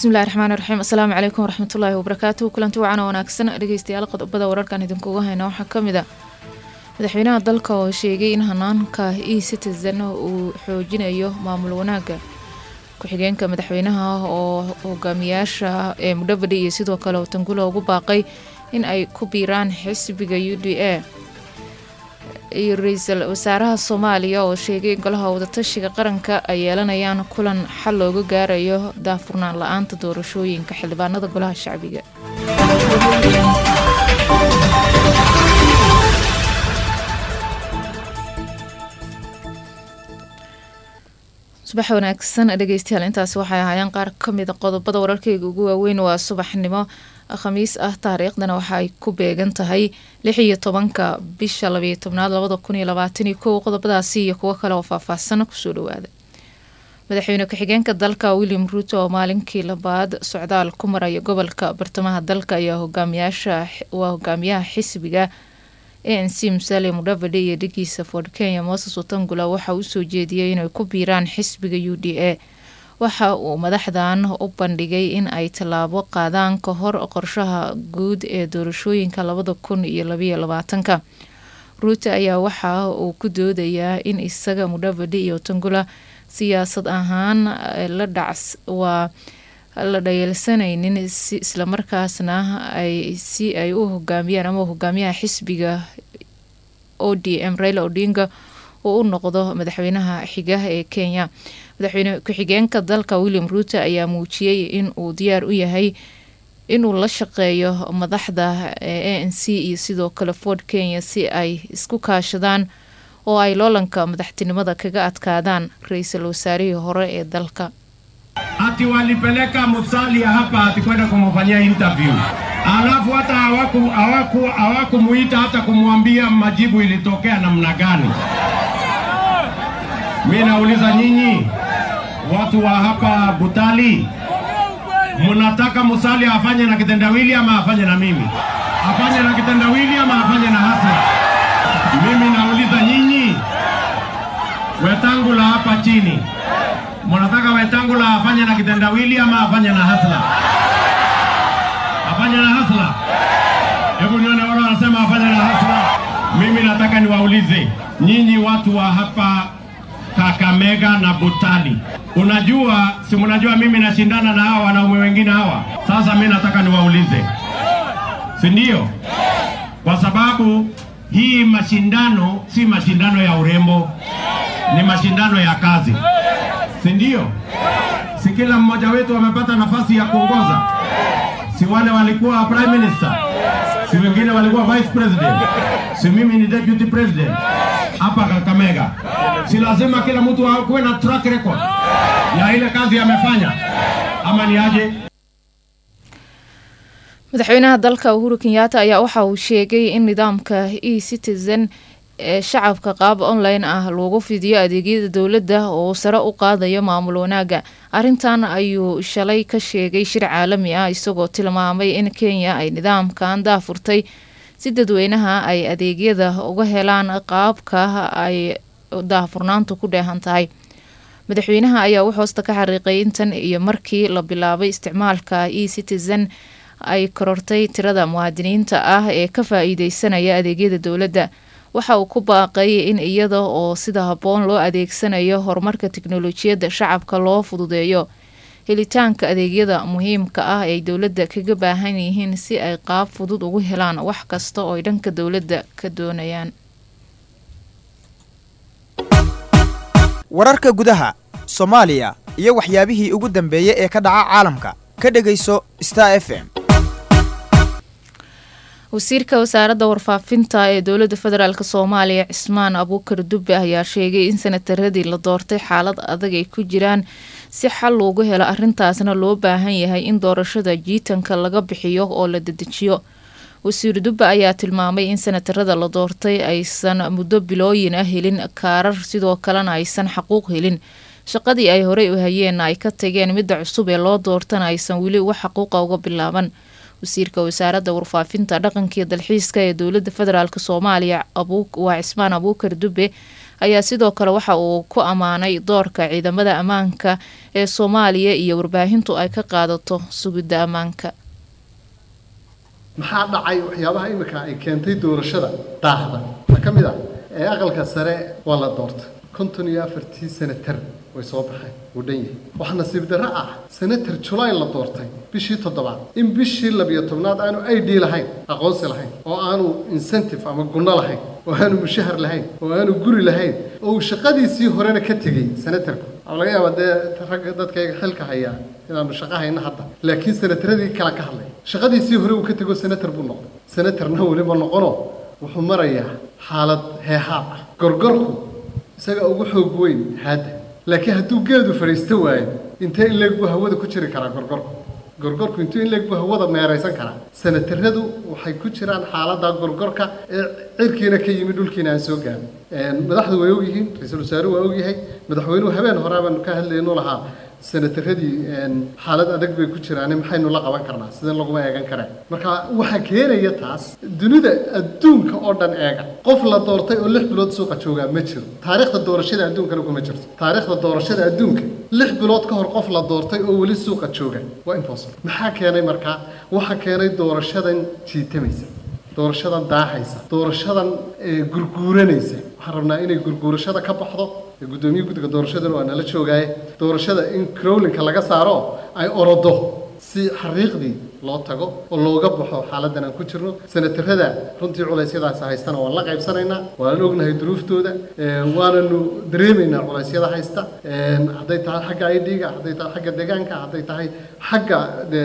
bismillahi raxmaani raxiim asalaamu calaykum waraxmatullaahi wabarakaatuhu kulanti wacan oo wanaagsan dhegeystayaal qodobada wararkan idinkuga hayna waxaa kamid a madaxweynaha dalka oo sheegay in hanaanka e citizen uu xoojinayo maamul wanaaga ku-xigeenka madaxweynaha oo hogaamiyaasha ee mudhabadhi iyo sidoo kale tangula ugu baaqay in ay ku biiraan xisbiga u d a iyo ra-iisul wasaaraha soomaaliya oo sheegay in golaha wadatashiga qaranka ay yeelanayaan kulan xal looga gaarayo daafurnaan la-aanta doorashooyinka xildhibaanada golaha shacbiga subax wanaagsan dhegeystayaal intaasi waxay ahaayeen qaar kamida qodobada wararkeyga ugu waaweyn waa subaxnimo khamiis ah taariikhdana waxa ay ku beegan tahay lix iyo tobanka bisha labayo tobnaad labada kun iyo labaataniyo kow qodobadaasi iyo kuwo kale oo faahfaahsan kusoo dhawaada madaxweyne ku-xigeenka dalka william ruuto oo maalinkii labaad socdaal ku maraya gobolka bartamaha dalka ayaa hogaamiyaasha waa hogaamiyaha xisbiga a n c musale mudhavadhe iyo dhigiisa ford kenya moses watangula waxa uu soo jeediyey inay ku biiraan xisbiga u d a waxa uu madaxdan u bandhigay in ay tallaabo qaadaan ka hor qorshaha guud ee doorashooyinka labada kun iyo labayo labaatanka ruute ayaa waxa uu ku doodayaa in isaga mudhavadhe iyo tangula siyaasad ahaan la dhacs waa la dhayalsanaynin si islamarkaasna ay si ay u hogaamiyaan ama hogaamiyaha xisbiga o d m raila odinga uu u noqdo madaxweynaha xiga ee kenya madaxweyne ku-xigeenka dalka william ruute ayaa muujiyey in uu diyaar u yahay inuu la shaqeeyo madaxda a n c iyo sidoo kale ford kenya si ay isku kaashadaan oo ay loolanka madaxtinimada kaga adkaadaan ra-iisul wasaarihii hore ee dalka ati walipeleka Musalia hapa ati kwenda kumfanyia interview, alafu hata hawaku hawaku hawakumuita hata kumwambia majibu ilitokea namna gani. Mimi nauliza nyinyi watu wa hapa Butali, mnataka Musalia afanye na kitendawili ama afanye na mimi? Afanye na kitendawili ama afanye na hasla? Mimi nauliza nyinyi Wetangula hapa chini Mnataka Wetangula afanye na kitendawili ama afanye na hasla? Afanye na hasla? Hebu nione wale wanasema afanye na hasla. Mimi nataka niwaulize nyinyi watu wa hapa Kakamega na Butali, unajua si mnajua mimi nashindana na hawa wanaume wengine hawa. Sasa mimi nataka niwaulize, si ndio? Kwa sababu hii mashindano si mashindano ya urembo, ni mashindano ya kazi si ndio? Si kila mmoja wetu amepata nafasi ya kuongoza? Si wale walikuwa prime minister, si wengine walikuwa vice president, si mimi ni deputy president hapa Kakamega. Si lazima kila mtu akuwe na track record ya ile kazi amefanya, ama ni aje? madaxweynaha dalka uhuru kenyaata ayaa waxa uu sheegay in nidaamka e citizen ee shacabka qaab online ah loogu fidiyo adeegyada dowladda oo sare u qaadayo maamul wanaaga arrintan ayuu shalay ka sheegay shir caalami ah isagoo tilmaamay in kenya ay nidaamkan daafurtay si dadweynaha ay adeegyada uga helaan qaabka ay daafurnaantu ku dheehan tahay madaxweynaha ayaa u hoosta ka xariiqay intan iyo markii la bilaabay isticmaalka e citizen ay korortay tirada muwaadiniinta ah ee ka faa-iideysanaya adeegyada dowladda waxa uu ku baaqay in iyada oo sida habboon loo adeegsanayo horumarka tiknolojiyadda shacabka loo fududeeyo helitaanka adeegyada muhiimka ah ay dowladda kaga baahan yihiin si ay qaab fudud ugu helaan wax kasta oo ay dhanka dowladda ka doonayaan wararka gudaha soomaaliya iyo waxyaabihii ugu dambeeyey ee ka dhaca caalamka ka dhegayso star f m wasiirka wasaaradda warfaafinta ee dowladda federaalk soomaaliya cismaan abuukar dube ayaa sheegay in sanataradii la doortay xaalad adag ay ku jiraan si xal loogu helo arrintaasna loo baahan yahay in doorashada jiitanka laga bixiyo oo la dedejiyo wasiir dube ayaa tilmaamay in sanatarada la doortay aysan muddo bilooyin ah helin kaarar sidoo kalena aysan xaquuq helin shaqadii ay horey u hayeenna ay ka tageen midda cusub ee loo doortana aysan weli wax xaquuqa uga bilaaban wasiirka wasaaradda warfaafinta dhaqankiiyo dalxiiska ee dowladda federaalk soomaaliya waa cismaan abuukar dube ayaa sidoo kale waxa uu ku ammaanay doorka ciidamada ammaanka ee soomaaliya iyo warbaahintu ay ka qaadato sugidda ammaanka maxaa dhacay waxyaabaha imika ay keentay doorashada daahda waxaa ka mid ah ee aqalka sare waa la doortay konton iyo afartii senatar way soo baxeen wuu dhan yahay waxaa nasiib darro ah senatar julaay la doortay bishii toddobaad in bishii labiyo tobnaad aanu i d lahayn aqoonsi lahayn oo aanu incentive ama gunno lahayn oo aanu mushahar lahayn oo aanu guri lahayn oo uu shaqadiisii horena ka tegey senatarku waxaa laga yaabaa dee ragga dadkayga xilka hayaa inaanu shaqo hayno hadda laakiin senataradii kale ka hadlay shaqadiisii hore uu ka tego senatar buu noqday senatarna weliba noqono wuxuu marayaa xaalad heehaab ah gorgorku isaga ugu xoog weyn haadda laakiin hadduu geedu fadhiisto waayo intee in leeg buu hawada ku jiri karaa gorgorku gorgorku intuu in leeg buu hawada meeraysan karaa senataradu waxay ku jiraan xaaladda gorgorka ee cirkiina ka yimid dhulkiina aan soo gaarin madaxdu way ogyihiin ra-iisul wasaaruhu waa ogyahay madaxweynuhu habeen hore baanu ka hadlaynu lahaa senataradii xaalad adag bay ku jiraan maxaynu la qaban karnaa sideen laguma eegan kareen marka waxaa keenaya taas dunida adduunka oo dhan eega qof la doortay oo lix bilood suuqa joogaa ma jiro taariikhda doorashada adduunkana kuma jirto taariikhda doorashada adduunka lix bilood ka hor qof la doortay oo weli suuqa jooga waa impossible maxaa keenay markaa waxaa keenay doorashadan jiitamaysa doorashadan daahaysa doorashadan gurguuranaysa waxaan rabnaa inay gurguurashada ka baxdo guddoomiye guddiga doorashadana waa nala joogaaye doorashada in crowlinka laga saaro ay orodo si xariiqdii loo tago oo looga baxo xaaladan aan ku jirno senatarada runtii culeysyadaas haystana waan la qaybsanaynaa waan ognahay duruuftooda waananu dareemaynaa culeysyada haysta hadday tahay xagga idga hadday tahay xagga deegaanka hadday tahay xagga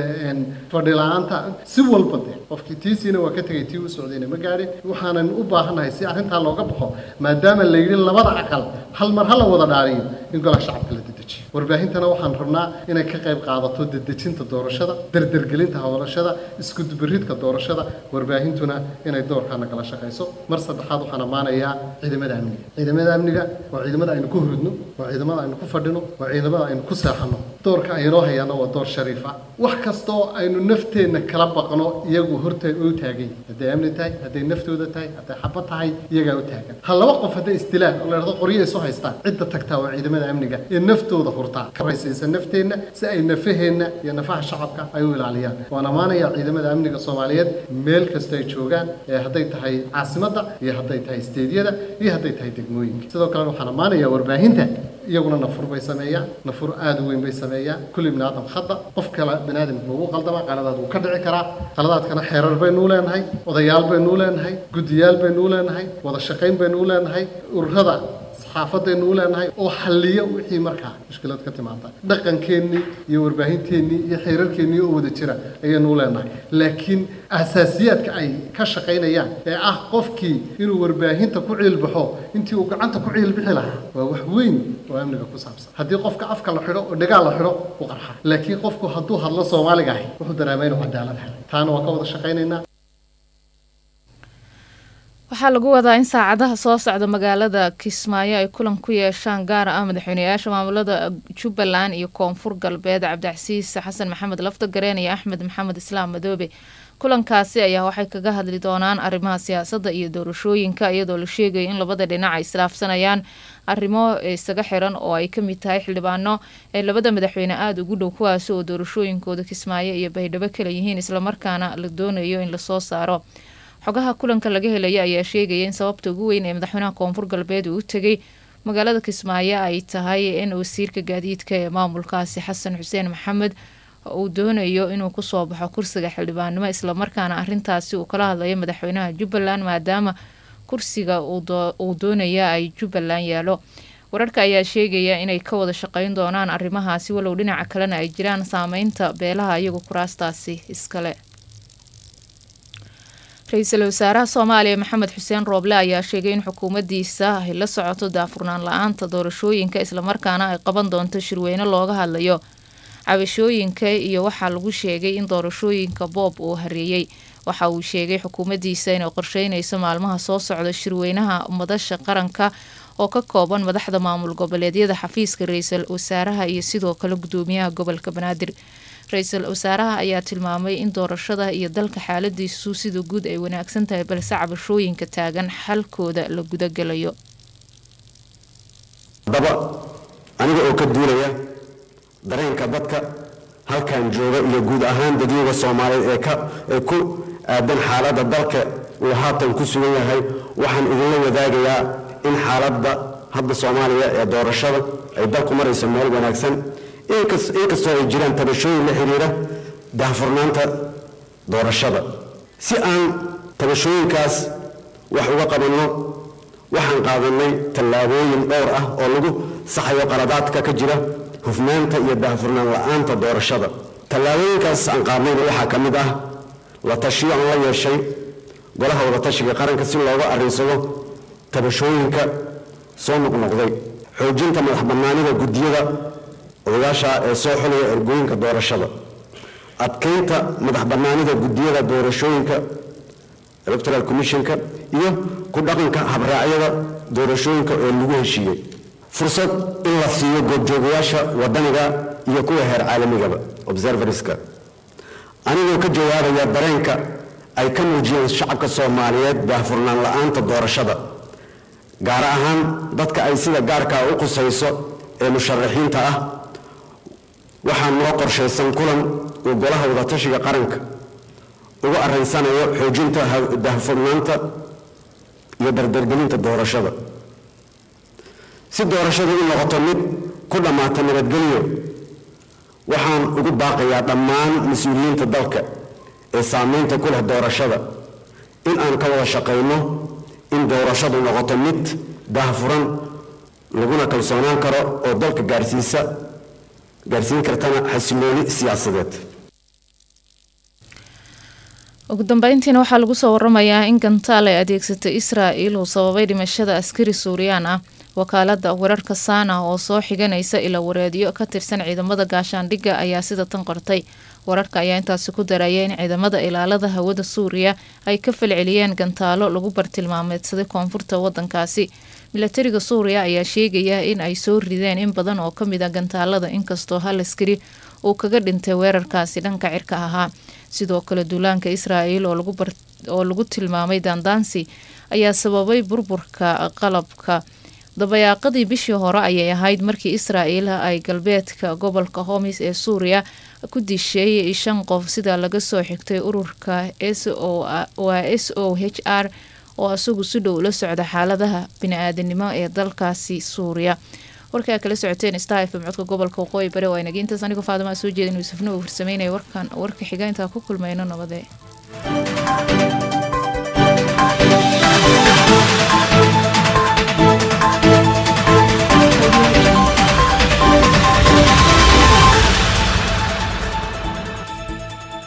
fadhi la-aanta si walba de qofkii tiisiina waa ka tegay tii u socdayna ma gaadhin waxaanan u baahannahay si arrintaa looga baxo maadaama la yidhi labada aqal hal mar hala wada dhaariyo in golaha shacabka la dedejiyo warbaahintana waxaan rabnaa inay ka qayb qaadato dedejinta doorashada dardergelinta hawlashada iskudubaridka doorashada warbaahintuna inay doorkaa nagala shaqayso mar saddexaad waxaan ammaanayaa ciidamada amniga ciidamada amniga waa ciidamada aynu ku hurudno waa ciidamada aynu ku fadhino waa ciidamada aynu ku seexanno doorka aynoo hayaana waa door shariifa wax kastoo aynu nafteenna kala baqno iyagu horta u taagay hadday amni tahay hadday naftooda tahay hadday xaba tahay iyagaa u taagan ha laba qof hadday istilaan oo la dhahdo qoryo isu haystaan cidda tagtaa waa ciidamada amniga ee naftooda hurtaa karaysiisa nafteenna si ay nafaheenna iyo nafaha shacabka ay u ilaaliyaan waan ammaanayaa ciidamada amniga soomaaliyeed meel kasta ay joogaan ee hadday tahay caasimadda iyo hadday tahay isteedyada iyo hadday tahay degmooyinka sidoo kalena waxaan ammaanayaa warbaahinta iyaguna nafur bay sameeyaan nafur aada u weyn bay sameeyaan kulli bini aadam khada qof kale bini aadamka ugu qaldama qaladaad wuu ka dhici karaa qaladaadkana xeerar baynuu leenahay odayaal baynuu leenahay guddiyaal baynuu leenahay wada shaqayn baynuu leenahay ururada saxaafadaynu u leenahay oo xalliya wixii markaa mushkilad ka timaada dhaqankeennii iyo warbaahinteennii iyo xeerarkeennii oo wada jira ayaynu u leenahay laakiin asaasiyaadka ay ka shaqaynayaan ee ah qofkii inuu warbaahinta ku ciilbaxo intii uu gacanta ku ciilbixi lahaa waa wax weyn oo amniga ku saabsan haddii qofka afka la xidho oo dhagaal la xidho u qarxa laakiin qofku hadduu hadlo soomaaliga ahi wuxuu dareemay inuu cadaalad helay taana waa ka wada shaqaynaynaa waxaa lagu wadaa in saacadaha soo socda magaalada kismaayo ay kulan ku yeeshaan gaar ah madaxweyneyaasha maamulada jubbaland iyo koonfur galbeed cabdicasiis xasan maxamed laftagareen iyo axmed maxamed islaam madoobe kulankaasi ayaa waxay kaga hadli doonaan arrimaha siyaasadda iyo doorashooyinka iyadoo la sheegayo in labada dhinac ay islaafsanayaan arrimo isaga xiran oo ay kamid tahay xildhibaano ee labada madaxweyne aada ugu dhow kuwaasi oo doorashooyinkooda kismaayo iyo baydhabo kala yihiin islamarkaana la doonayo in lasoo saaro xogaha kulanka laga helaya ayaa sheegaya in sababta ugu weyn ee madaxweynaha koonfur galbeed uu u tegay magaalada kismaayo ay tahay in wasiirka gaadiidka ee maamulkaasi xasan xuseen maxamed uu doonayo inuu kusoo baxo kursiga xildhibaannimo islamarkaana arintaasi uu kala hadlayo madaxweynaha jubbaland maadaama kursiga uu doonaya ay jubbaland yaalo wararka ayaa sheegaya inay ka wada shaqeyn doonaan arrimahaasi walow dhinaca kalena ay jiraan saameynta beelaha iyagoo kuraastaasi iskale ra-iisul wasaaraha soomaaliya maxamed xuseen rooble ayaa sheegay in xukuumaddiisa ay la socoto daafurnaan la-aanta doorashooyinka islamarkaana ay qaban doonto shirweyne looga hadlayo cabashooyinka iyo waxaa lagu sheegay in doorashooyinka boob uu hareeyey waxa uu sheegay xukuumaddiisa inay qorsheynayso maalmaha soo socda shirweynaha madasha qaranka oo ka kooban madaxda maamul goboleedyada xafiiska ra-iisul wasaaraha iyo sidoo kale gudoomiyaha gobolka banaadir ra-iisul wasaaraha ayaa tilmaamay in doorashada iyo dalka xaaladiisu sida guud ay wanaagsan tahay balse cabashooyinka taagan xalkooda la gudagalayo haddaba aniga oo ka duulaya dareenka dadka halkan jooga iyo guud ahaan dadyoga soomaaliyeed ee ka ee ku aadan xaaladda dalka uu haatan ku sugan yahay waxaan idinla wadaagayaa in xaaladda hadda soomaaliya ee doorashada ay dalku marayso meel wanaagsan inkastoo ay jiraan tabashooyin la xiriira daahfurnaanta doorashada si aan tabashooyinkaas wax uga qabanno waxaan qaadanay tallaabooyin dhowr ah oo lagu saxayo qaladaadka ka jira hufnaanta iyo daahfurnaan la'aanta doorashada tallaabooyinkaas aan qaadnayna waxaa ka mid ah la tashiyo aan la yeeshay golaha wadatashiga qaranka si looga arrinsado tabashooyinka soo noqnoqday xoojinta madax bannaanida guddiyada odayaasha ee soo xulaya ergooyinka doorashada adkaynta madax bannaanida guddiyada doorashooyinka electoral commissionka iyo ku dhaqanka habraacyada doorashooyinka oo lagu heshiiyey fursad in la siiyo goobjoogayaasha wadaniga iyo kuwa heer caalamigaba observerska anigoo ka jawaabaya dareenka ay ka muujiyeen shacabka soomaaliyeed daahfurnaan la'aanta doorashada gaar ahaan dadka ay sida gaarkaa u qusayso ee musharaxiinta ah waxaa noo qorshaysan kulan uu golaha wadatashiga qaranka uga arrinsanayo xoojinta daahfurnaanta iyo dardargelinta doorashada si doorashadu u noqoto mid ku dhammaata nabadgelyo waxaan ugu baaqayaa dhammaan mas-uuliyiinta dalka ee saamaynta ku leh doorashada in aan ka wada shaqayno in doorashadu noqoto mid daahfuran laguna kalsoonaan karo oo dalka gaarsiisa gaarsiin kartana xasilooni siyaasadeed ugu dambeyntiina waxaa lagu soo waramayaa in gantaal ay adeegsatay israa'il uu sababay dhimashada askari suuriyaan ah wakaalada wararka saana oo soo xiganaysa ila wareedyo ka tirsan ciidamada gaashaandhigga ayaa sida tan qortay wararka ayaa intaasi ku daraya in ciidamada ilaalada hawada suuriya ay ka falceliyeen gantaalo lagu bartilmaameedsaday koonfurta wadankaasi milatariga suuriya ayaa sheegaya in ay soo rideen in badan oo kamid a gantaalada inkastoo hal askari uu kaga dhintay weerarkaasi dhanka cirka ahaa sidoo kale duulaanka israa'il oo lagu tilmaamay daandaansi ayaa sababay burburka qalabka dabayaaqadii bishii hore ayay ahayd markii israa'il ay galbeedka gobolka homis ee suuriya ku disheeyay shan qof sida laga soo xigtay ururka waa s o h r oo isagu si dhow la socda xaaladaha bini-aadanimo ee dalkaasi suuriya warkaa kala socoteen star fm codka gobolka waqooyi bari waa inaga intaas anigoo faadama soo jeedin yuusufna uu farsameynaya warkan warka xiga intaa ku kulmayno nabadee